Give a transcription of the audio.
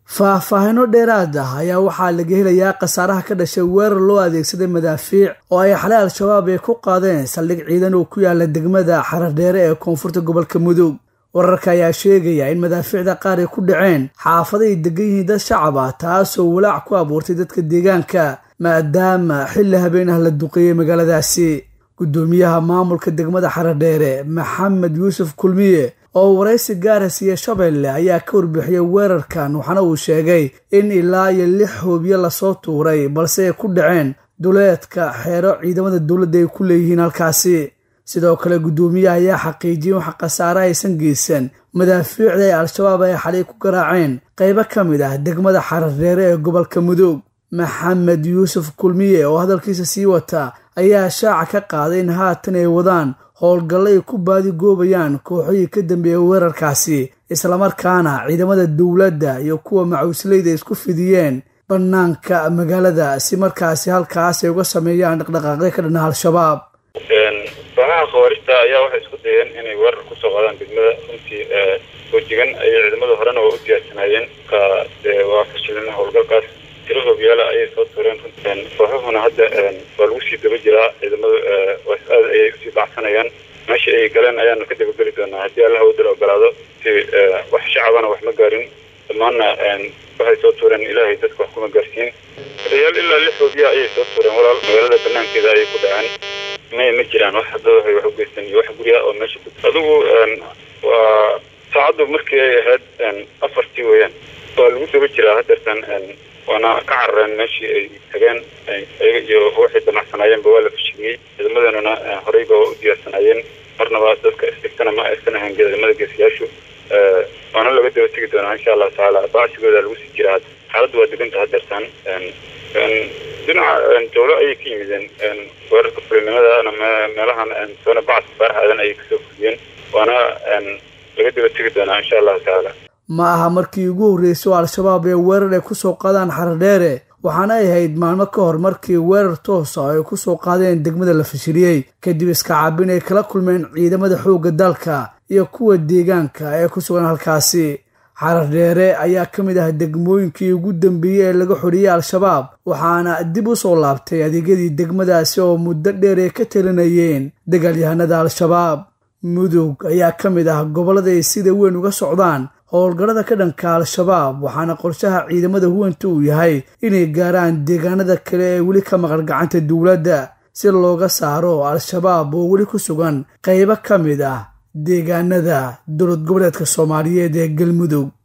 faahfaahino dheeraad ah ayaa waxaa laga helayaa khasaaraha ka dhashay weerar loo adeegsaday madaafiic oo ay xalay al-shabaab ay ku qaadeen saldhig ciidan oo ku yaala degmada xaradheere ee koonfurta gobolka mudug wararka ayaa sheegaya in madaafiicda qaar ay ku dhaceen xaafada ay degan yihiin dad shacab ah taasoo walaac ku abuurtay dadka deegaanka maadaama xilli habeen ah la duqeeyey magaaladaasi guddoomiyaha maamulka degmada xaradheere maxamed yuusuf kulmiye oo waraysi gaara siiya shabeelle ayaa ka warbixiyey weerarkan waxaana uu sheegay in ilaa iyo lix hoobiye lasoo tuuray balse ay ku dhaceen duleedka xeero ciidamada dowladda ay ku leeyihiin halkaasi sidoo kale guddoomiyaha ayaa xaqiijiyey wax khasaare aysan geysan madaafiicda ee al-shabaab ay xalay ku garaaceen qaybo ka mid ah degmada xaradheere ee gobolka mudug maxamed yuusuf kulmiye oo hadalkiisa sii wata ayaa shaaca ka qaaday in haatan ay wadaan howlgallo ay ku baadigoobayaan kooxihii ka dambeeyay weerarkaasi islamarkaana ciidamada dowladda iyo kuwa macuusleyda isku fidiyeen bannaanka magaalada si markaasi halkaas ay uga sameeyaan dhaqdhaqaaqyo ka dhana al-shabaab kooxaha khawaarista ayaa waxay isku dayeen inay weerar kusoo qaadaan degmada runtii soojigan ayay ciidamada horena waa u diyaarsanaayeen ka waa fashilin howlgalkaas tiro hoobiyaala ayay soo tuureen kooxuhuna hadda waa lagu sii daba jiraa ciidamadu aad ayay usii bacsanayaan meesha ay galeen ayaanu ka dabageli doonaa haddii allah wadal ogolaado si wax shacabana wax ma gaarin dhammaanna waxay soo tuureen ilaahay dadka wax kuma gaarsiin odayaal ilaa lix hoobiya ayay soo tuureen walaal magaalada banaankeeda ayay ku dhaceen may ma jiraan wax hadda waxay wax u geystan iyo wax gurya oo meesha ku adigu waa saacaddu markii ay ahayd afartii weeyaan waa lagu daba jiraa hadeertan waana ka carareen meeshii ay tageen iyaga iyo waxay damacsanaayeenba waa la fashiliyey ciidamadanuna horeyba waa u diyaarsanaayeen marnaba dadka isdhigtana ma aysan ahayn ciidamada geesiyaashu waana laga daba tegi doonaa insha allahu tacaala bacsigooda lagu sii jiraa xaaladdu waa deganta hadeertan dhinaca dowlo ayay ka yimideen weerarka fulinimadaana meelahan soona bacsi faaraxaadan ayay kasoo fuliyeen waana laga daba tegi doonaa insha allahu tacaala ma aha markii ugu horreysay oo al-shabaab ee weerar ay kusoo qaadaan xaradheere waxaana ay ahayd maalmo ka hor markii weerar toosa ay kusoo qaadeen degmada la fashiliyey kadib iskacaabin ay kala kulmeen ciidamada xoogga dalka iyo kuwa deegaanka ee ku sugan halkaasi xaradheere ayaa ka mid ah degmooyinkii ugu dambeeyey ee laga xoriyey al-shabaab waxaana dib u soo laabtay adeegyadii degmadaasi oo muddo dheer ay ka talinayeen dagaalyahanada al-shabaab mudug ayaa ka mid ah gobollada ay sida weyn uga socdaan howlgallada ka dhanka al-shabaab waxaana qorshaha ciidamada huwanta uu yahay inay gaaraan deegaanada kale ee weli ka maqan gacanta dowladda si looga saaro al-shabaab oo weli ku sugan qaybo ka mid ah deegaanada dowlad goboleedka soomaaliyeed ee galmudug